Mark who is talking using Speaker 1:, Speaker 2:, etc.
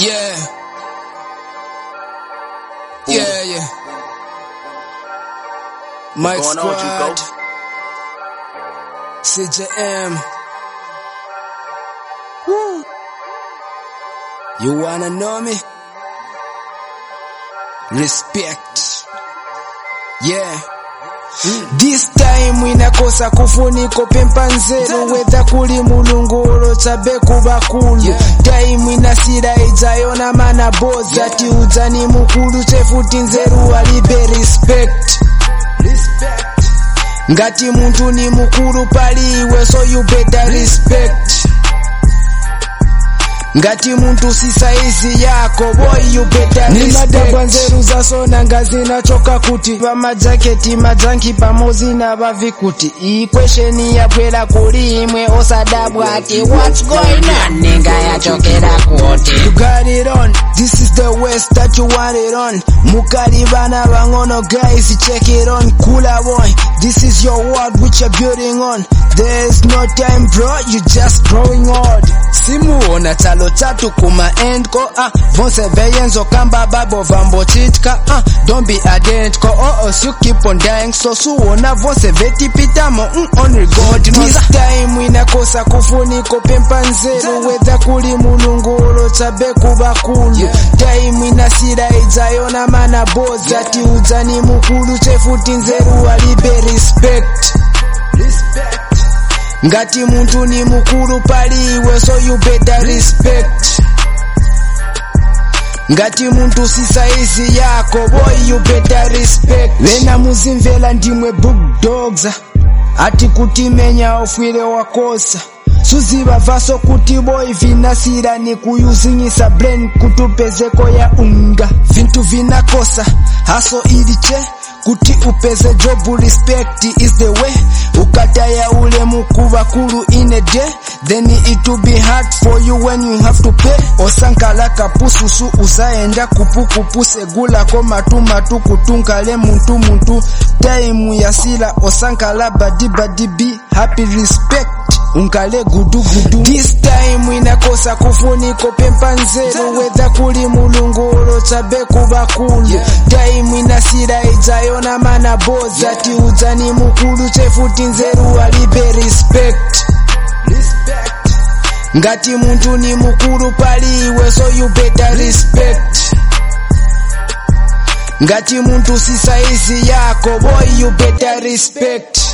Speaker 1: Yeah. Yeah, yeah. Mike
Speaker 2: going on,
Speaker 1: Squad.
Speaker 2: Chico?
Speaker 1: CJM. Woo. You wanna know me? Respect. Yeah. This time inakosa kufuniko pempa nzeru whether kuli mulunguro chabe kubakulu Yeah. time inasira ijayona mana bozi ati udzani mukulu chefuti nzeru alibe respect ngati muntu ni mukulu paliwe so you better respect ngati muntu si saizi yako boy you better
Speaker 3: ni madabwa
Speaker 1: respect
Speaker 3: nzeru zasona ngazi nachoka kuti
Speaker 1: pamajaketi majanki pamozi na vavikuti iyi kwesheni yabwera kuli imwe osadabwa ati what's going on
Speaker 4: ninga yachokera kuti
Speaker 1: You got it on, this is the west that you want it on Mukali bana bangono guys, check it on Kula boy, this is your world which you're building on There's no time bro, you just growing old Simuona talo tatu kuma end ko ah Vonse beyenzo kamba babo vambo chitka ah Don't be identical oh oh you keep on dying so suona vonse veti pitamo mm, on regard This time inakosa kufuniko pempa nzeru whether kuli mulunguro chabe kubakulu time inasira ijayona mana bozi ati udzani mukulu chefuti nzeru alibe respect ngati muntu ni mukulu paliwe so you better respect ngati muntu si saizi yako boy you better respect vena muzimvela ndimwe bulldogs ati kutimenya ofwile wakosa suziva vaso kuti boy vinasira ni kuyuzinyisa brain kutupezeko ya unga vintu vinakosa haso iliche kuti upeze job respect is the way ukataya ule mukuva kulu in a day then it will be hard for you when you have to pay osankala kapususu uzaenda kupukupu segulako matumatu kutunkale muntu muntu time yasila osankala badi badi be happy respect unkale gudu gudu this time inakosa kufuniko pempa nzeru whether kuli mulunguro chabe kubakulu time inasira ijayona mana bozi ati udzani mukulu chefuti nzeru alibe respect ngati muntu ni mukulu paliwe so you better respect ngati muntu si saizi yako boy you better respect